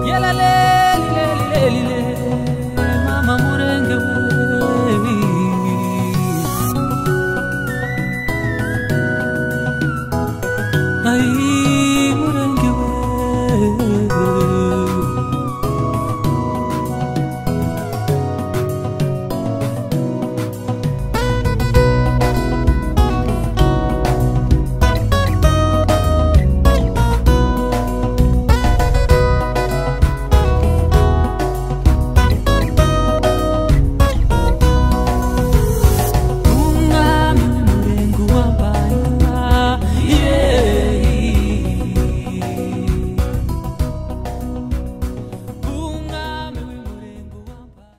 yela leli leli leli le mama murenge we ay murenge we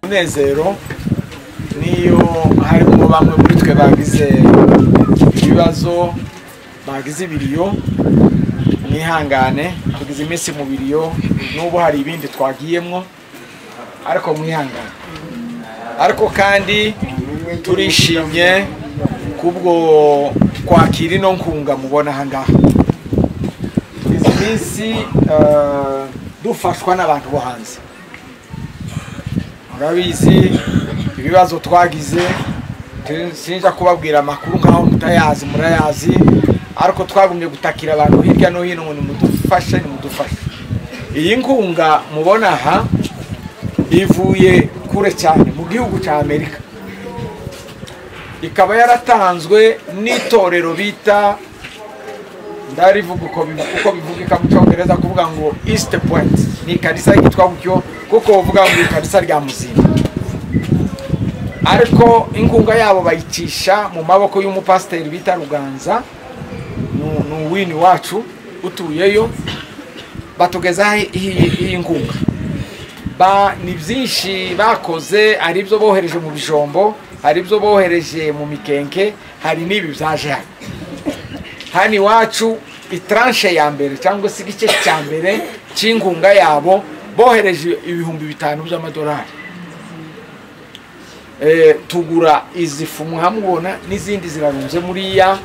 umunezero niyo harimo bamwe muri twe bagize ibibazo bagize ibiriyo mwihangane tugize iminsi mu biriyo n'ubu hari ibindi twagiyemwo ariko mwihangane ariko kandi turishimye kubwo kwakira ino nkunga mubona aha ngaha tugize iminsi eh, dufashwa n'abantu bo hanze murabizi ibibazo twagize tu- sinza kubabwira amakuru nk'aho mutayazi murayazi ariko twagombye gutakira abantu hirya no hino ngo nimudufashe nimudufashe iyi nkunga mubona aha ivuye kure cyane mu gihugu cya amerika ikaba yaratanzwe n'itorero bita ndarivuga uko bivu- uko bivuga mu cyongereza kuvuga ngo east point ni ikanisa yitwa gutyo kuko bavuga ngo ikanisa rya muzinga ariko inkunga yabo bayicisha mu maboko y'umupasiteri bita ruganza ni- ni uwini wacu utuyeyo batugezaho iyi iyi nkunga ba ni byinshi bakoze hari ibyo bohereje mu bijombo hari ibyo bohereje mu mikenke hari n'ibi byaje hano hano iwacu itaranshe ya mbere cyangwa se igice cya mbere cy'inkunga yabo bohereje ibihumbi bitanu by'amadolari Eh, tugura izi fu muhamubona n'izindi zirarunze muriya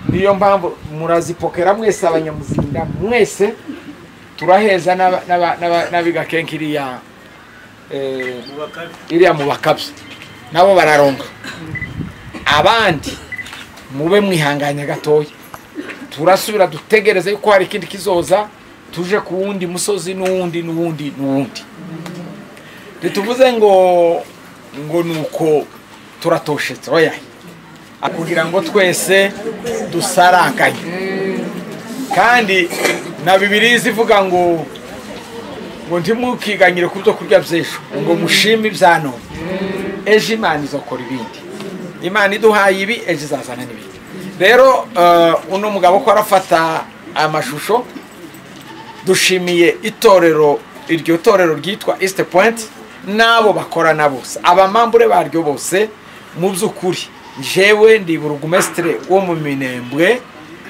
niyo mpamvu murazipokera mwese abanyamuzinda mwese turaheza n'aba- n'aba- n'aba- n'abigakenke iriya eh, iriya mu bakabya nabo bararonka abandi mube mwihanganye gatoya turasubira dutegereze yuko hari ikindi kizoza tuje ku wundi musozi n'uwundi n'uwundi n'uwundi ntituvuze ngo ngo ni uko turatoshetse oya kugira ngo twese dusaranganye kandi na bibiliya ivuga ngo ngo ntimukiganyire ku byo kurya by'ejo ngo mushime ibya none ejo imana izakora ibindi imana iduhaye ibi ejo izazana n'ibindi rero eh, uno mugabo ko arafata amashusho dushimiye itorero iryo torero ryitwa East Point n'abo bakorana bose abamambure baryo bose mu by'ukuri jewe ndi burugumesitire wo mu minembwe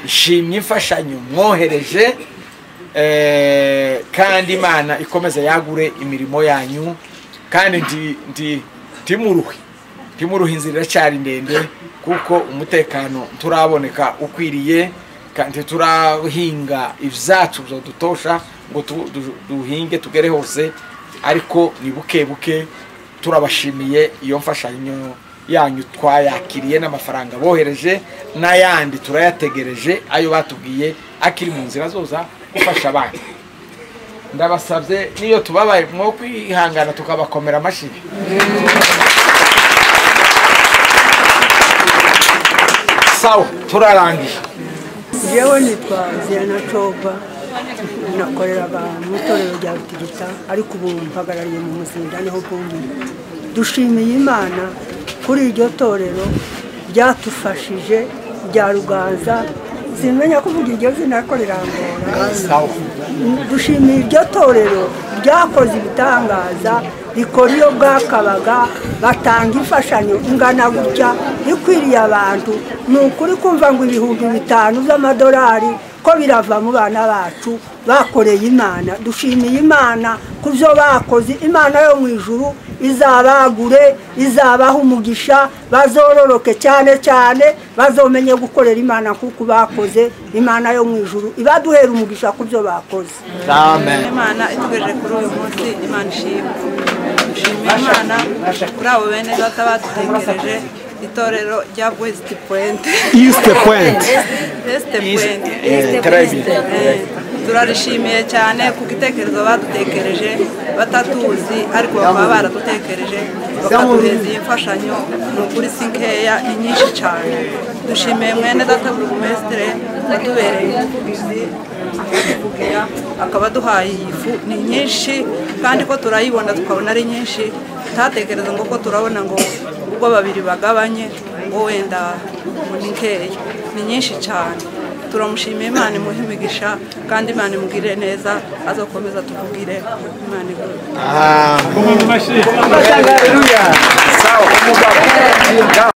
nshimye imfashanyo mwohereje eh, kandi imana ikomeze yagure imirimo yanyu kandi ndi- ndi- ntimuruhe ntimuruhe inzira iracyari ndende kuko umutekano nturaboneka ukwiriye kandi turahinga ibyacu dutosha ngo tu- du- duhinge tugere hose ariko ni buke buke turabashimiye iyo mfashanyo yanyu twayakiriye n'amafaranga bohereje n'ayandi turayategereje ayo batubwiye akiri mu nzira zoza gufasha abandi ndabasabye n'iyo tubabaye mwo kwihangana tukabakomera amashyi sawa turarangije yewe nitwa zirana coba nakoreraga mu itorero rya rutigita ariko ubu mpagarariye mu muzinda niho bumbi dushimiye imana kuri iryo torero ryatufashije rya ruganza simenya kuvuga iryo zina ariko rirangora sawa dushimiye iryo torero ryakoze ibitangaza rikora iyo bwakabaga batanga imfashanyo ingana gutya ikwiriye abantu ni ukuri kumva ngo ibihumbi bitanu by'amadolari ko birava mu bana bacu bakoreye imana dushimiye imana ku byo bakoze imana yo mu ijuru izabagure izabaha umugisha bazororoke cyane cyane bazomenye gukorera imana nk'uko bakoze imana yo mu ijuru ibaduhera umugisha ku byo bakoze amen imana itugejeje kuri uyu munsi imana ishimwe dushimira imana kuri abo bene data badutekereje itorero rya west point East Point. west point Eh, très bien Eh, turarishimiye cyane kuko itekerezo badutekereje batatuzi ariko bakaba baradutekereje bakaduhereza iyi mfashanyo ni ukuri si nkeya ni nyinshi cyane dushimiye mwene data buri mumesitire watubereye ubuvugizi tukivugira akaba aduhaye iyi fu ni nyinshi kandi ko turayibona tukabona ari nyinshi tutatekereza ngo ko turabona ngo ubwo babiri bagabanye ngo wenda ngo ni nkeya ni nyinshi cyane turamushimiye imana imuhe imigisha kandi imana imugire neza azakomeza tuvugire imana igure Hallelujah. Sawa umugabo. Nga.